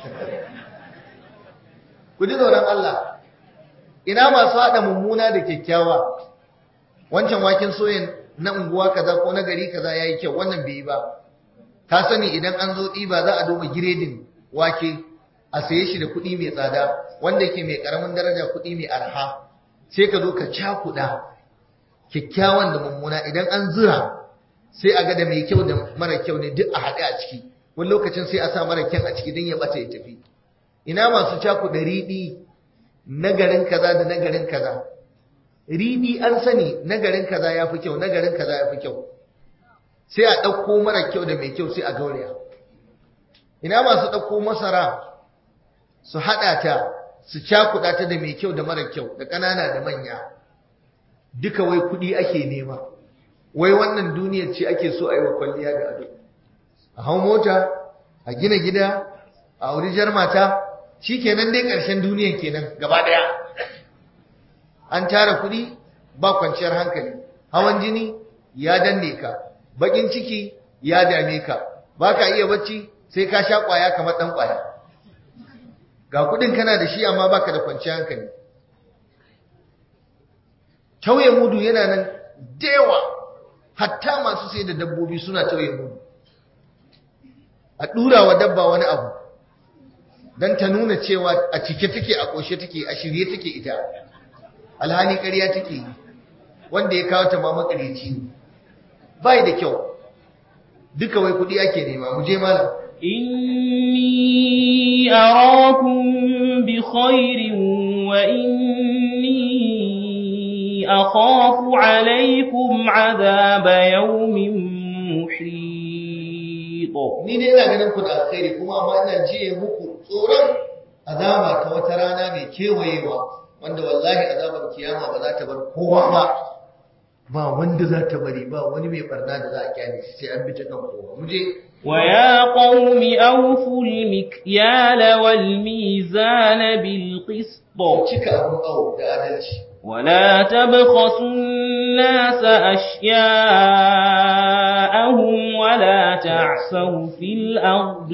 ku ji tsoron Allah ina masu haɗa mummuna da kyakkyawa wancan waken soyan na unguwa kaza ko na gari kaza yayi kyau wannan bai yi ba ka sani idan an zo ɗiba za a duba giredin wake a saye shi da kuɗi mai tsada wanda yake mai ƙaramin daraja kuɗi mai arha sai ka zo ka cakuɗa kyakkyawan da mummuna idan an zura sai a ga da mai kyau da mara kyau ne duk a haɗe a ciki wani lokacin sai a sa mara kyan a ciki don ya ɓata ya tafi ina masu cakuɗa riɗi na garin kaza da na garin kaza riɗi an sani na garin kaza ya fi kyau na garin kaza ya fi kyau sai a ɗauko mara kyau da mai kyau sai a gauraya ina masu ɗauko masara su haɗa ta su cakuɗa ta da mai kyau da mara kyau da ƙanana da manya duka wai kuɗi ake nema wai wannan duniyar ce ake so a yi wa kwalliya da ado a hau mota a gina gida a auri jar mata shi kenan dai ƙarshen duniyar kenan gaba ɗaya an tara kuɗi ba kwanciyar hankali hawan jini ya danne ka baƙin ciki ya dame ka ba ka iya bacci sai ka sha ƙwaya kamar ɗan ƙwaya ga kuɗin kana da shi amma baka da kwanciyar hankali tauye mudu yana nan da yawa hatta masu sai da dabbobi suna tauye mudu a ɗura wa dabba wani abu don ta nuna cewa a cike take a ƙoshe take a shirye take ita alhali ƙarya take yi wanda ya kawo ta ma makareci ne bai da kyau duka wai kuɗi ake nema mu je malam إني أراكم بخير وإني أخاف عليكم عذاب يوم محيط ni dai ina ganin ku da alkhairi kuma amma ina jiye muku tsoron azaba ta wata rana mai kewayewa wanda wallahi azabar kiyama ba za ta bar kowa ba ba wanda za ta bari ba wani mai barna da za a kyale shi sai an bi ta kan kowa mu je ويا قوم أوفوا المكيال والميزان بالقسط cika abun awo da adalci ولا تبخسوا الناس أشياءهم ولا تعثوا في الأرض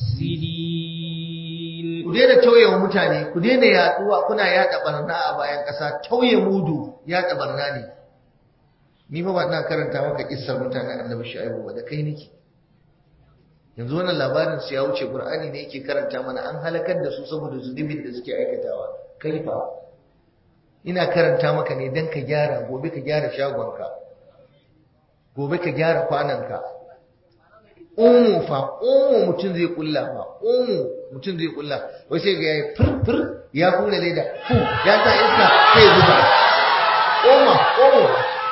مفسدين ku daina tauye wa mutane ku daina yaduwa kuna yada barna a bayan ƙasa tauye mudu yada barna ne ni fa ba ina karanta maka kissar mutanen annabi shu'aibu ba da kai nake yanzu wannan labarin su ya wuce qur'ani ne yake karanta mana an halakar da su saboda zunubin da suke aikatawa kaifa ina karanta maka ne dan ka gyara gobe ka gyara shagonka gobe ka gyara kwananka omo fa omo mutum zai kulla fa omo mutum zai kulla wai sai ga yayi furfur ya kula leda fu ya ta iska sai ya zuba oma omo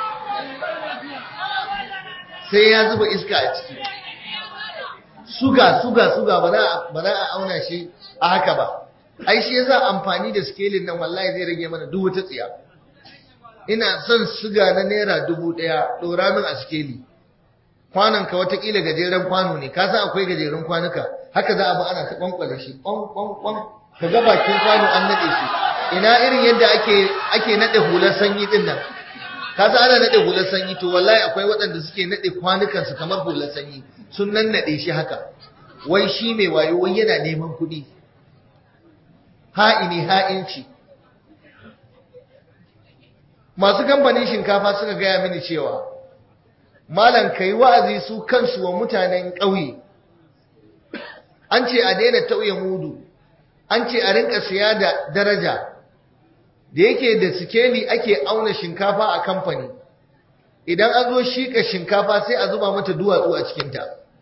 sai ya zuba iska a ciki suga suga suga ba za a auna shi a haka ba ai shi yasa amfani da scaling nan wallahi zai rage mana duk wata tsiya ina son suga na naira dubu ɗaya ɗora min a skeli kwanon ka watakila gajeren kwano ne ka san akwai gajeren kwanuka haka za a bi ana ta kwankwale shi kwan kwan kwan ka ga bakin kwano an nade shi ina irin yadda ake ake nade hular sanyi din nan ka san ana nade hular sanyi to wallahi akwai waɗanda suke nade kwanukan su kamar hular sanyi sun nan nade shi haka wai shi mai wayo wai yana neman kuɗi ha'ini ha'inci masu kamfanin shinkafa suka gaya mini cewa malam kai wa'azi su kansu wa mutanen ƙauye an ce a daina tauye mudu an ce a rinka siya da daraja da yake da sikeli ake auna shinkafa a kamfani idan an zo shika shinkafa sai a zuba mata duwatsu a cikinta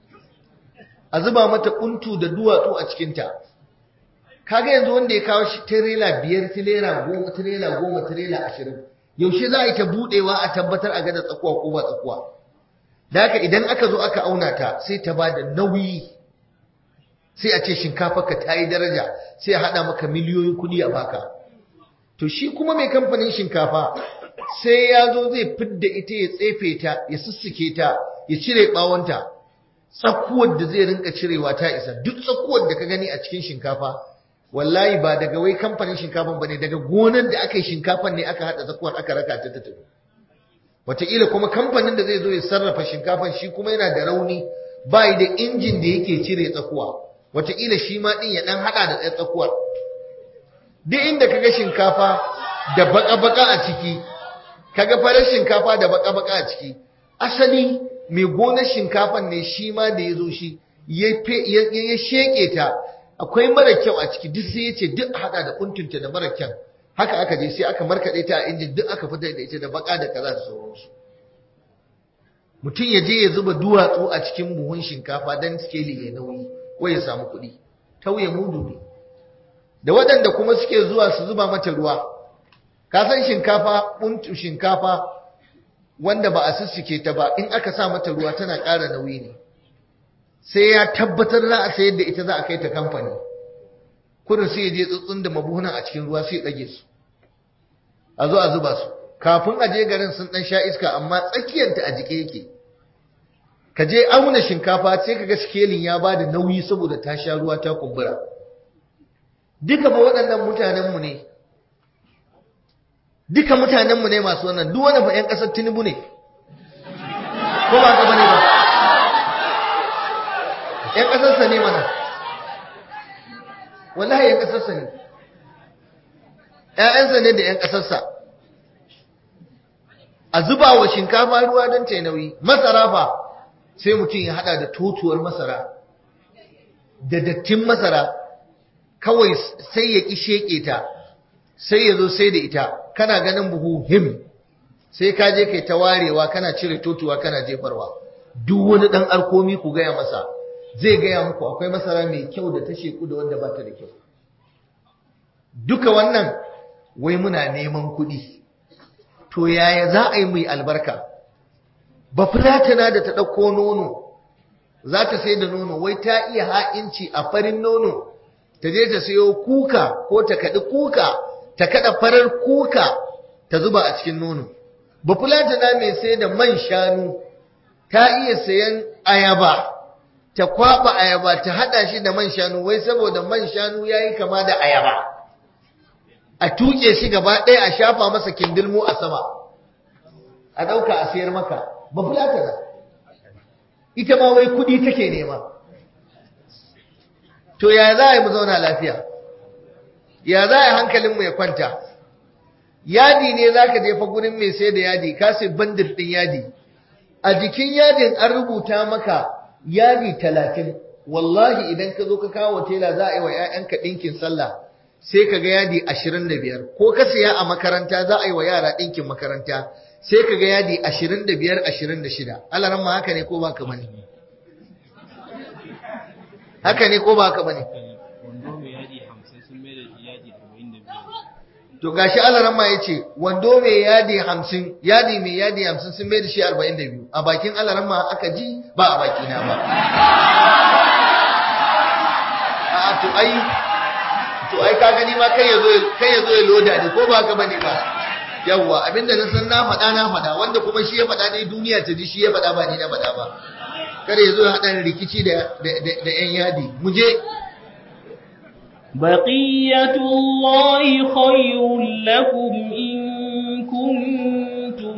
a zuba mata kuntu da duwatsu a cikinta kaga yanzu wanda ya kawo shi tirela biyar tirela goma tirela goma tirela ashirin yaushe za a yi ta budewa a tabbatar a gada tsakuwa ko ba tsakuwa da haka idan aka zo aka auna ta sai ta ba da nauyi sai a ce shinkafarka ta yi daraja sai a haɗa maka miliyoyin kuɗi a baka to shi kuma mai kamfanin shinkafa sai ya zo zai fidda ita ya tsefe ta ya sussuke ta ya cire ɓawonta tsakuwar da zai rinka cirewa ta isa duk tsakuwar da ka gani a cikin shinkafa wallahi ba daga wai kamfanin shinkafan ba ne daga gonar da aka yi shinkafan ne aka haɗa tsakuwar aka raka ta tafi wataƙila kuma kamfanin da zai zo ya sarrafa shinkafan shi kuma yana da rauni ba da injin da yake cire tsakuwa wataƙila shi ma ɗin ya ɗan haɗa da ɗaya tsakuwar duk inda kaga shinkafa da baka-baka a ciki kaga farar shinkafa da baka-baka a ciki asali mai gonar shinkafan ne shi ma da ya zo shi ya sheƙe ta akwai mara kyau a ciki duk sai ya ce duk haɗa da kuntunta da mara kyau haka aka je sai aka markaɗe ta a injin duk aka fitar da ita da baka da kaza da sauransu mutum ya je ya zuba duwatsu a cikin buhun shinkafa don skeli ya nauyi ko ya samu kuɗi tauye mudu ne da waɗanda kuma suke zuwa su zuba mata ruwa ka san shinkafa buntu shinkafa wanda ba a sussuke ta ba in aka sa mata ruwa tana ƙara nauyi ne sai ya tabbatar za a sayar da ita za a kai ta kamfani kurin sai ya je tsuntsun da mabuhunan a cikin ruwa sai ya ɗage su a zo a zuba su kafin a je garin sun ɗan sha iska amma tsakiyarta a jike yake ka je auna shinkafa sai ka ga sikelin ya ba da nauyi saboda ta sha ruwa ta kumbura duka ba waɗannan mutanenmu ne duka mutanenmu ne masu wannan duk wani fa 'yan ƙasar tinubu ne ko ba ka bane ba 'yan ƙasarsa ne mana wallahi 'yan ƙasarsa ne ‘ya'yansa ne da ‘yan ƙasarsa a zuba wa shinkafa ruwa don ta nauyi masara fa sai mutum ya hada da totuwar masara da dattin masara kawai sai ya ƙi sheƙe ta sai ya zo sai da ita kana ganin buhu him sai ka je kai ta warewa kana cire totuwa kana jefarwa duk wani ɗan alkomi ku gaya masa zai gaya muku akwai masara mai kyau da ta sheku da wanda ba ta da kyau duka wannan wai muna neman kuɗi to yaya za a yi mai albarka ba fulatana da ta ɗauko nono za ta sai da nono wai ta iya ha'inci a farin nono ta je ta sayo kuka ko ta kaɗi kuka ta kaɗa farar kuka ta zuba a cikin nono ba fulatana mai sai da man shanu ta iya sayan ayaba ta kwaɓa ayaba ta haɗa shi da man shanu wai saboda man shanu ya yi kama da ayaba a tuƙe shi gaba ɗaya a shafa masa kindilmo a sama a ɗauka a sayar maka ba fulata na ita ma wai kuɗi take nema to ya za a yi mu zauna lafiya ya za a yi hankalinmu ya kwanta yadi ne za ka jefa gurin mai sai da yadi ka sai bandir ɗin yadi a jikin yadin an rubuta maka yadi talatin wallahi idan ka zo ka kawo tela za a yi wa 'ya'yanka ɗinkin sallah sai ka ga yadi ashirin da biyar ko ka siya a makaranta za a yi wa yara ɗinkin makaranta sai ka ga yadi ashirin da biyar ashirin da shida alaran ma haka ne ko ba ka bane haka ne ko ba ka bane wando mai yadi hamsin sun mai da shi yadi arba'in da biyar to gashi alaran ma ya ce wando mai yadi hamsin yadi mai yadi hamsin sun mai da shi arba'in da biyu a bakin alaran ma aka ji ba a bakina ba a to ai to ai ka gani ma kai yazo kai yazo ya loda ne ko ba ka bane ba yawwa abinda na san na faɗa na faɗa wanda kuma shi ya faɗa ne duniya ta ji shi ya faɗa ba ni na faɗa ba kada yazo ya haɗa rikici da da da yan yadi mu je بقية الله خير لكم إن كنتم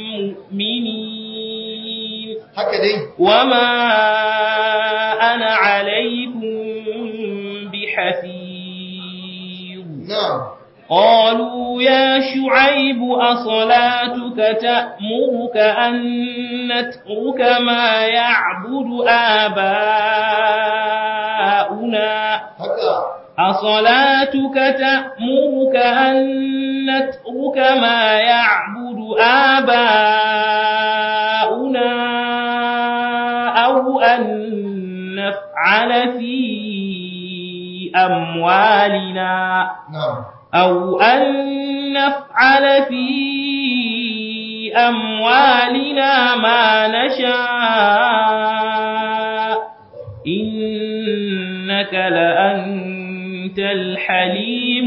مؤمنين haka dai وما أنا عليكم بحفيظ na'am قالوا يا شعيب أصلاتك تأمرك أن نترك ما يعبد آباؤنا haka أصلاتك تأمرك أن نترك ما يعبد آباؤنا أو أن نفعل في أموالنا na'am أو أن نفعل في أموالنا ما نشاء إنك لأنت الحليم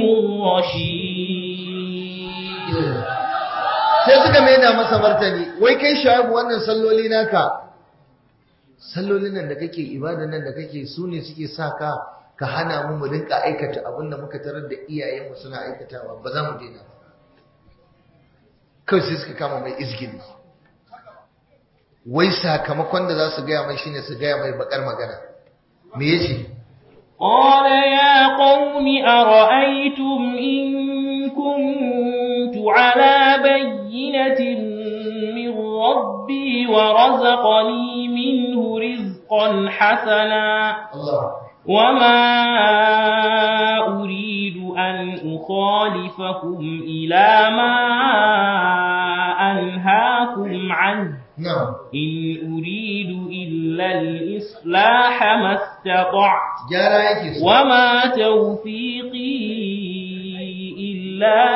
الرشيد sai suka maida masa martani wai kai shaibu wannan salloli naka sallolin nan da kake ibadan nan da kake su ne suke sa ka ka hana mu mu rinka aikata abin da muka tarar da iyayenmu suna aikatawa ba za mu daina ba kawai sai suka kama mai izgili wai sakamakon da za su gaya mai shine su gaya mai bakar magana me yace قال يا قوم أرأيتم إن كنت على بينة من ربي ورزقني منه رزقا حسنا Allah وما أريد أن أخالفكم إلى ما أنهاكم عنه na'am إن أريد إلا الإصلاح ما استطعت gyara yake so وما توفيقي إلا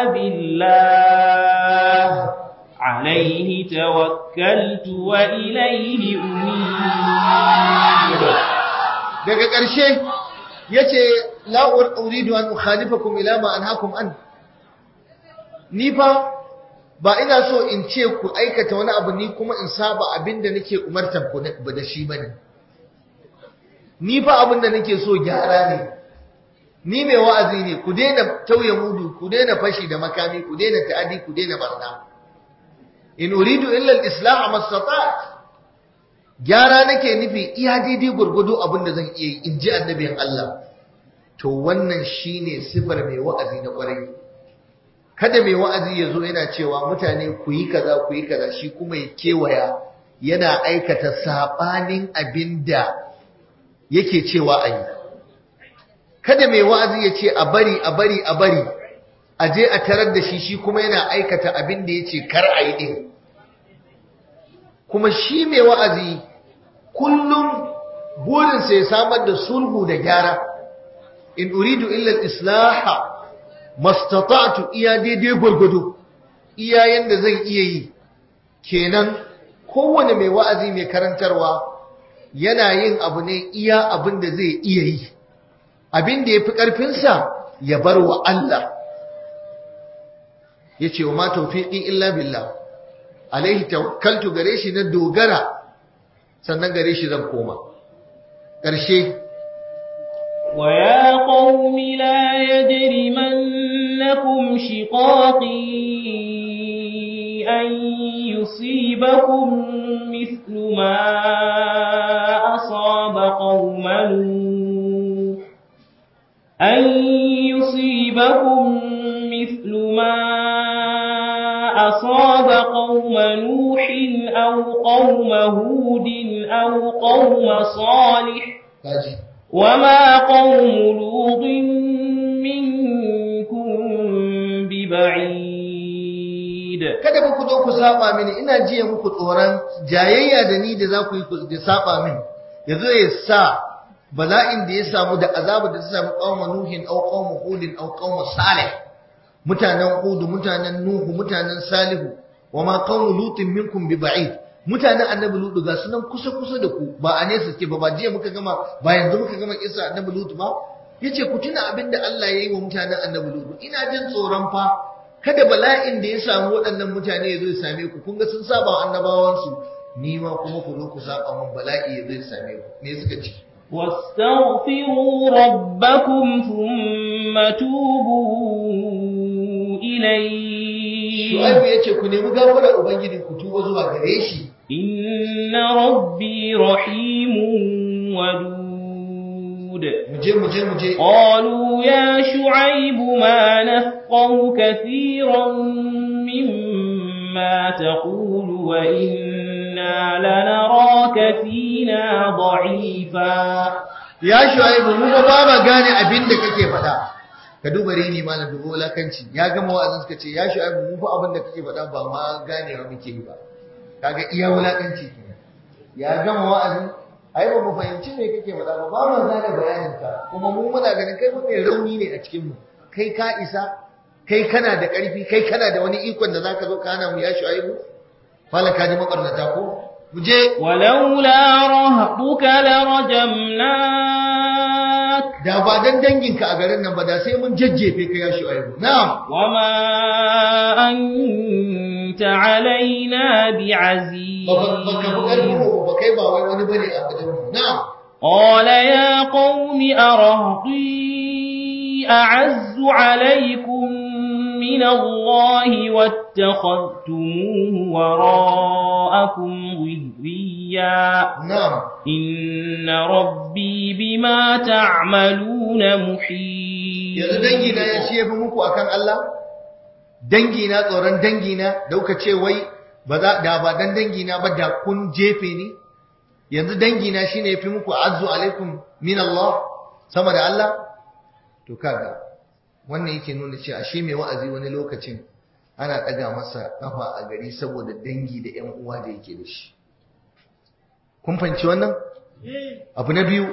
بالله عليه توكلت وإليه أنيب daga ƙarshe yace la uridu an ukhalifakum ila ma anhaakum an ni fa ba ina so in ce ku aikata wani abu ni kuma in saba abinda nake umartan ku ba da shi bane ni fa abinda nake so gyara ne ni mai wa'azi ne ku daina tauye mudu ku daina fashi da makami ku daina ta'adi ku daina barna in uridu illa al-islah mastata'tu gyara nake nufi iya daidai gurgudu abin da zan iya yi in ji annabin Allah to wannan shine sifar mai wa'azi na kwarai kada mai wa'azi ya zo yana cewa mutane ku yi kaza ku yi kaza shi kuma ya kewaya yana aikata sabanin abin da yake cewa a yi kada mai wa'azi ya ce a bari a bari a bari a je a tarar da shi shi kuma yana aikata abin da ya ce kar a yi ɗin kuma shi mai wa'azi kullum burinsa ya samar da sulhu da gyara in uridu illa islaha mastata'tu iya daidai gwargwado iya yanda zan iya yi kenan kowane mai wa'azi mai karantarwa yana yin abu ne iya abin da zai iya yi abin da ya fi ƙarfinsa ya bar wa Allah ya ce wa ma taufiƙi illa billah alaihi tawakkaltu gare shi na dogara sannan gare shi zan koma ƙarshe ويا قوم لا يجرمنكم شقاقي أن يصيبكم مثل ما أصاب قوم نوح أن يصيبكم مثل ما أصاب قوم نوح أو قوم هود أو قوم صالح kaji وما قوم لوط منكم ببعيد kada ba ku zo ku saba mini ina jiya muku tsoron jayayya da ni da za ku yi ku da saba mini yazo ya sa bala'in da ya samu da azabu da ta samu qauma nuhin aw qauma hudin aw qauma salih mutanen hudu mutanen nuhu mutanen salihu wa ma qaumu lutin minkum bi ba'id mutanen annabi lutu ga sunan kusa kusa da ku ba a nesa suke ba ba jiya muka gama ba yanzu muka gama kisa annabi lutu ba yace ku tuna abin da Allah ya yi wa mutanen annabi lutu ina jin tsoron fa kada bala'in da ya samu waɗannan mutane ya zo ya same ku kun ga sun saba wa annabawansu ni ma kuma ku zo ku saba mun bala'i ya zo ya same ku me suka ce واستغفروا ربكم ثم توبوا إليه Shu'aibu yace ku nemi gafarar ubangiji ku tuba zuwa gare shi إن ربي رحيم ودود mu je mu je mu je قالوا يا شعيب ما نفقه كثيرا مما تقول وإنا لنراك فينا ضعيفا ya Shu'aibu mu ba ba ma gane abin da kake faɗa ka duba rini malam dubo wulakanci ya gama wa'azin suka ce ya Shu'aibu mu fa abin da kake faɗa ba ma ganewa muke yi ba kaga iya wulakanci kenan ya gama wa'azin ai ba mu fahimci me kake faɗa ba ba mu gane bayanin ka kuma mu muna ganin kai mai rauni ne a cikin mu kai ka isa kai kana da ƙarfi kai kana da wani ikon da zaka zo ka hana mu ya Shu'aibu fala ka ji makarnata ko mu je ولولا رهطك لرجمناك da ba dan danginka a garin nan ba da sai mun jajjefe ka ya Shu'aibu na'am وما أنت علينا بعزيز ba ba ka fi ƙarfin mu ba kai ba wai wani bane a wajen mu na'am قال يا قوم أرهطي أعز عليكم من الله واتخذتموه وراءكم ظهريا na'am إن ربي بما تعملون محيط yanzu dangina ya ce fi muku akan Allah dangina tsoron dangina da kuka ce wai ba za da ba dan dangina ba da kun jefe ni yanzu dangina shine yafi muku azzu alaikum min Allah sama da Allah to kaga wannan yake nuna cewa ashe mai wa'azi wani lokacin ana ɗaga masa kafa a gari saboda dangi da ƴan uwa da yake da shi kun fahimci wannan abu na biyu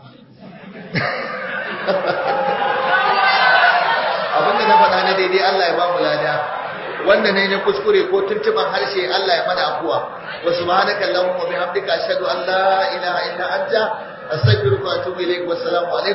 abinda na faɗa na daidai Allah ya ba mu lada wanda ne na kuskure ko tuntuban harshe Allah ya mana afuwa wa subhanaka allahumma bihamdika ashhadu an la ilaha illa anta astaghfiruka wa atubu ilaik wa assalamu alaikum